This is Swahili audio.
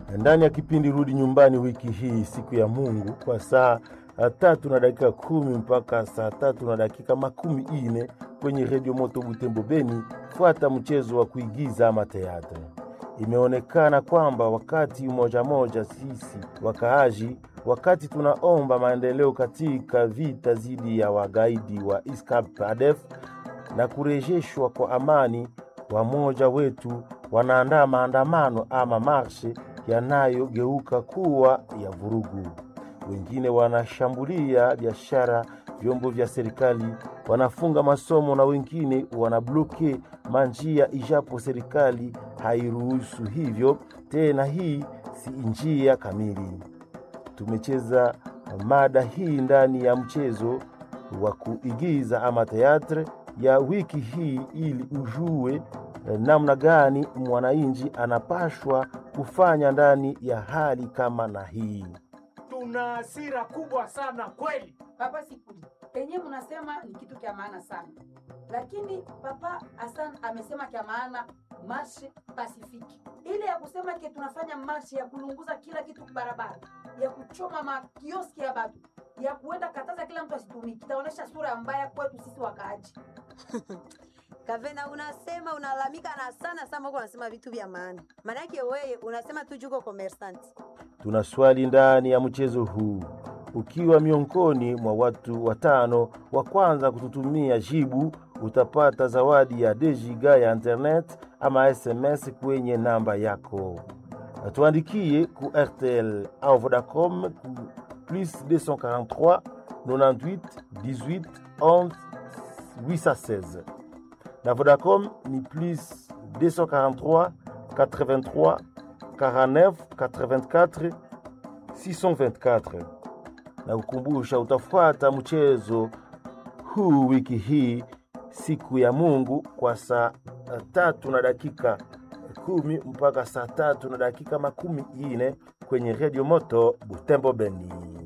ndani ya kipindi Rudi Nyumbani wiki hii, siku ya Mungu, kwa saa tatu na dakika kumi mpaka saa tatu na dakika makumi ine kwenye redio Moto Butembo Beni. Fuata mchezo wa kuigiza ama teatre. Imeonekana kwamba wakati moja moja sisi wakaaji, wakati tunaomba maendeleo katika vita dhidi ya wagaidi wa ISCAP ADF na kurejeshwa kwa amani, wamoja wetu wanaandaa maandamano ama marshe yanayogeuka kuwa ya vurugu. Wengine wanashambulia biashara, vyombo vya serikali, wanafunga masomo na wengine wanabloke manjia, ijapo serikali hairuhusu hivyo tena. Hii si njia kamili. Tumecheza mada hii ndani ya mchezo wa kuigiza ama teatre ya wiki hii ili ujue namna gani mwananchi anapashwa kufanya ndani ya hali kama na hii. Tuna hasira kubwa sana kweli. Papa Sikuli, penye mnasema ni kitu kya maana sana, lakini Papa Hassan amesema kya maana marshe pasifiki, ile ya kusema ke tunafanya marshe ya kulunguza kila kitu barabara, ya kuchoma makioski ya batu, ya kuenda kataza kila mtu asitumiki, itaonyesha sura mbaya kwetu sisi wakaaji. Kavena, unasema unalalamika na sana sana, huko unasema vitu vya maana. Maana yake wewe unasema tu juko commerçant. Tuna swali ndani ya mchezo huu. Ukiwa miongoni mwa watu watano wa kwanza kututumia jibu, utapata zawadi ya dejiga ya internet ama SMS kwenye namba yako. Tuandikie ku RTL au Vodacom ku plus 243 98 18 11 816 na Vodacom ni plus 243 83 49 84 624 na kukumbusha utafuata mchezo huu wiki hii siku ya Mungu kwa saa tatu na dakika kumi mpaka saa tatu na dakika makumi ine kwenye redio moto Butembo Beni.